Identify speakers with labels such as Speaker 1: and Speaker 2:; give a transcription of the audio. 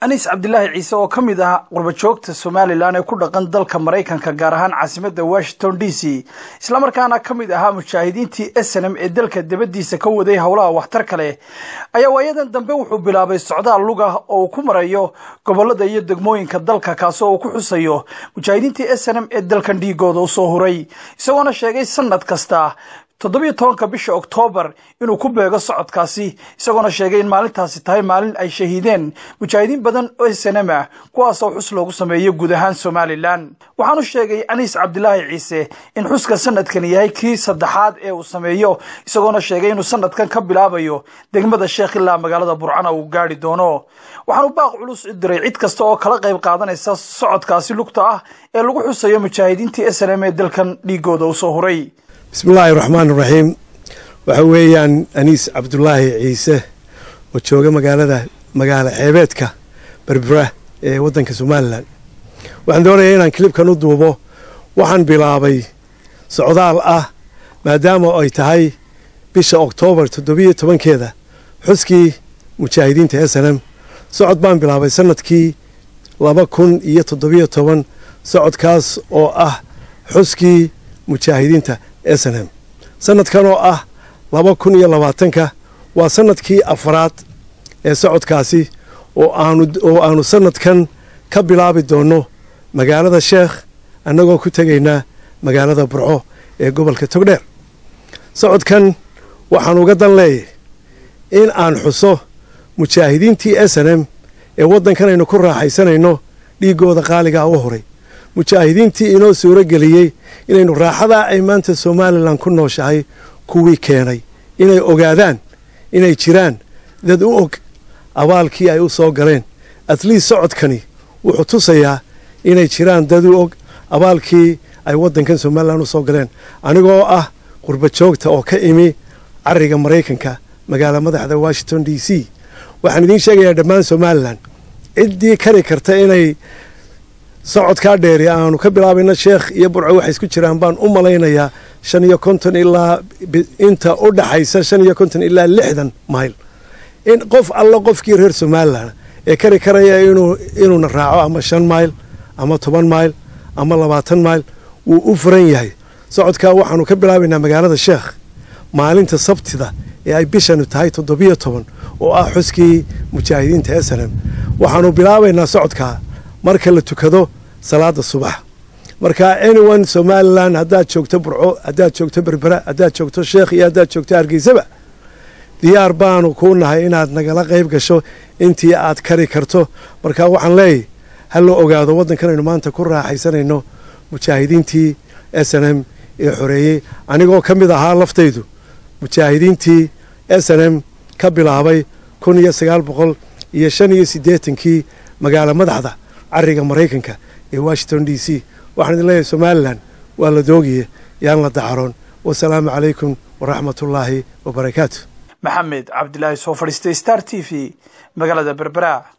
Speaker 1: aniis cabdilaahi ciise oo ka mid ah qurbajoogta somalilan ee ku dhaqan dalka maraykanka gaar ahaan caasimadda washington d c islamarkaana ka mid ahaa mujaahidiintii snm ee dalka dabadiisa ka waday howlaha waxtarka leh ayaa waayadan dambe wuxuu bilaabay socdaal lugah oo uu ku marayo gobolada iyo degmooyinka dalka kaasoo uu ku xusayo mujaahidiintii snm ee dalkan dhiigooda usoo huray isagoona sheegay sanad kasta toddobiyo tobanka bisha oktoobar inuu ku beego socodkaasi isagoona sheegay in maalintaasi tahay maalin ay shahiideen mujaahidiin badan oo snm ah kuwaasoo xus loogu sameeyo guud ahaan somalilan waxaanu sheegay aniis cabdilaahi ciise in xuska sanadkan yahay kii saddexaad ee uu sameeyo isagoona sheegay inuu sanadkan ka bilaabayo degmada sheekh ilaa magaalada burcana uu gaari doono waxaanu baaq culus u diray cid kasta oo kala qayb qaadanaysa socodkaasi lugta ah ee lagu xusayo mujaahidiintii snm ee dalkan dhiigooda usoo huray
Speaker 2: bismillaahi raxmaan iraxiim waxa weeyaan aniis cabdulaahi ciise oo jooga magaalada magaalo xeebeedka berbera ee waddanka somalilan waxaan doonayaa inaan kilibkan u duubo waxaan bilaabay socdaal ah maadaama ay tahay bisha oktoobar toddobiyo tobankeeda xuskii mujaahidiinta s n m socod baan bilaabay sanadkii laba kun iyo toddobiyo toban socodkaas oo ah xuskii mujaahidiinta s n m sanadkan oo ah laba kun iyo labaatanka waa sanadkii afraad ee socodkaasi oo aanu oo aanu sanadkan ka bilaabi doonno magaalada sheekh annagoo ku tegaynaa magaalada burco ee gobolka togdheer socodkan waxaan uga dan leeyahy in aan xuso mujaahidiintii s n m ee waddankan aynu ku raaxaysanayno dhiiggooda qaaligaa u horay mujaahidiintii inoo suuro geliyey inaynu raaxadaa ay maanta somalilan ku nooshahay kuwii keenay inay ogaadaan inay jiraan dad u og abaalkii ay u soo galeen atliist socodkani wuxuu tusayaa inay jiraan dad u og abaalkii ay waddankan somalilan u soo galeen anigoo ah qurbajoogta oo ka imi cariga maraykanka magaala madaxda washington d c waxaan idiin sheegayaa dhammaan somalilan ciddii kari karta inay socodkaa dheeri aanu ka bilaabayna sheekh iyo burco waxay isku jiraan baan u malaynayaa shan iyo konton ilaa inta u dhaxaysa shan iyo konton ilaa lixdan mayl in qof alla qofkii reer somalilan ee kari karaya inuuna raaco ama shan mayl ama toban mayl ama labaatan mayl wuu u furan yahay socodkaa waxaanu ka bilaabaynaa magaalada sheekh maalinta sabtida ee ay bishanu tahay toddobiyo toban oo ah xuskii mujaahidiinta s n m waxaanu bilaabaynaa socodkaa marka la tukado salaada subax marka anyone somalilan haddaad joogto burco haddaad joogto berbera haddaad joogto sheekh iyo haddaad joogto hargeysaba diyaar baanu kuu nahay inaad nagala qayb gasho intii aad kari karto marka waxaan leeyahy ha loo ogaado waddankan aynu maanta ku raaxaysanayno mujaahidiintii s n m ee xoreeyey anigoo ka mid ahaa laftaydu mujaahidiintii s n m ka bilaabay kun iyo sagaal boqol iyo shan iyo siddeetankii magaalo madaxda cariga maraykanka ee washington d c waxaan idin leeyahay somalilan waa la doogiye yaan la dacaroon wasalaamu calaykum waraxmatullaahi wabarakaatu
Speaker 1: maxamed cabdilaahi soo fadhiistay star t v magaalada berbera